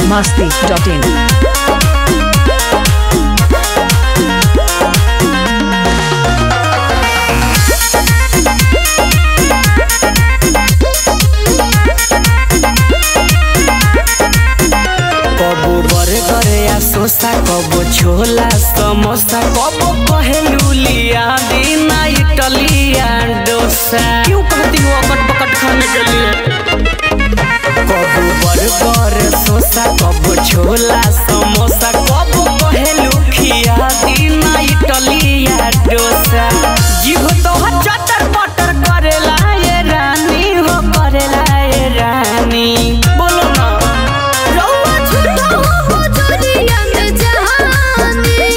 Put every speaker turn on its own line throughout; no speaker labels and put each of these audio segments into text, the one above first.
masti.in.
कबो burger या सोसा कबो छोला समोसा कबो कहेलू लिया बिना इटलिया डोसा क्यों कहती हो अकट पकट खाने के लिए कबो बर्गर सोसा कबो छोला समोसा कबो कहेलू खिया बिना इटलिया डोसा जीव तो हर चटर पटर करेला ये रानी हो करेला ये रानी बोलो ना
रउआ झूठा हो जोरिया में जहानी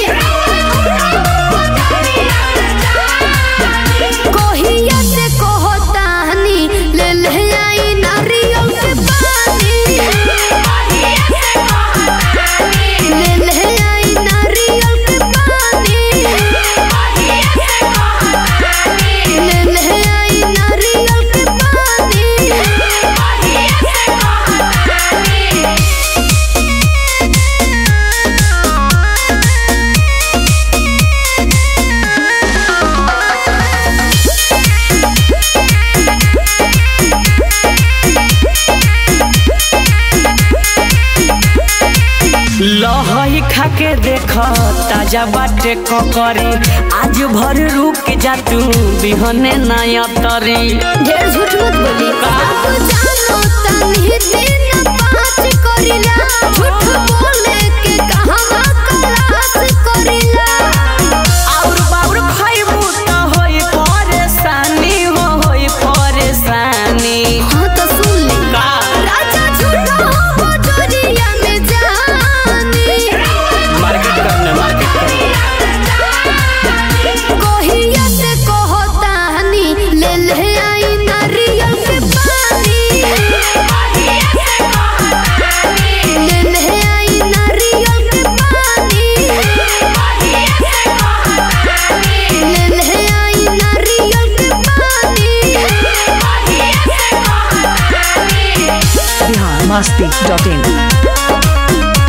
कोहिया से कहतानी ले ले आई नारियल के पानी ले ले आई नारियल के पानी ले ले आई नारियल के पानी
लहई खाके देख ताजा बाटे ककरी आज भर रुक जा तू बिहने नया तरी
ढेर झूठ मत बोली सब जानो तनी दिन पाँच करिला झूठ बोले के कहवा कलास करिला
और बाउर खइबू त होई परेशानी हो होई परेशानी
हाँ तो सुन ले
का
राजा झूठा हो जोरिया में जानी
मार्केट करने मार्केट करने
कोहिया से कहतानी ले ले आई नारियल के पानी ले ले आई नारियल के पानी ले ले आई नारियल के पानी
Bihar masti.in.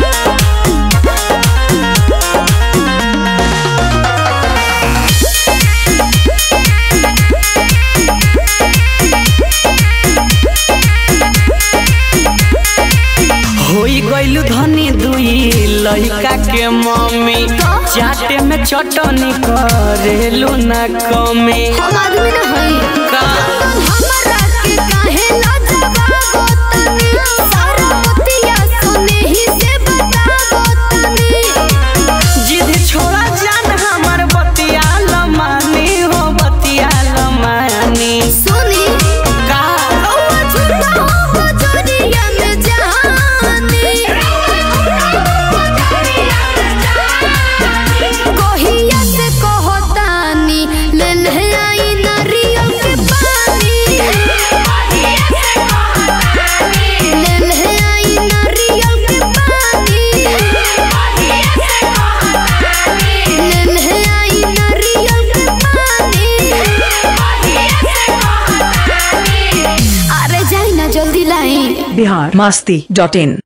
होई गइलू धनी दुई लइका के मम्मी चाटे में चटनी करेलू ना कमी
हम आदमी न हई
का
हमरा के काहे लाजवाब तनी सारा बतिया सुने ही से बताबो तनी
जिद छोड़ा जान हमर बतिया लमानी हो बतिया लमानी
सुनी
का
रउआ झूठा हो जोरिया में जहानी कोहिया से कहतानी ले ले आई नारियल के पानी ले ले आई नारियल के पानी ले ले आई नारियल के पानी अरे जाई ना जल्दी लाई
Bihar masti.in.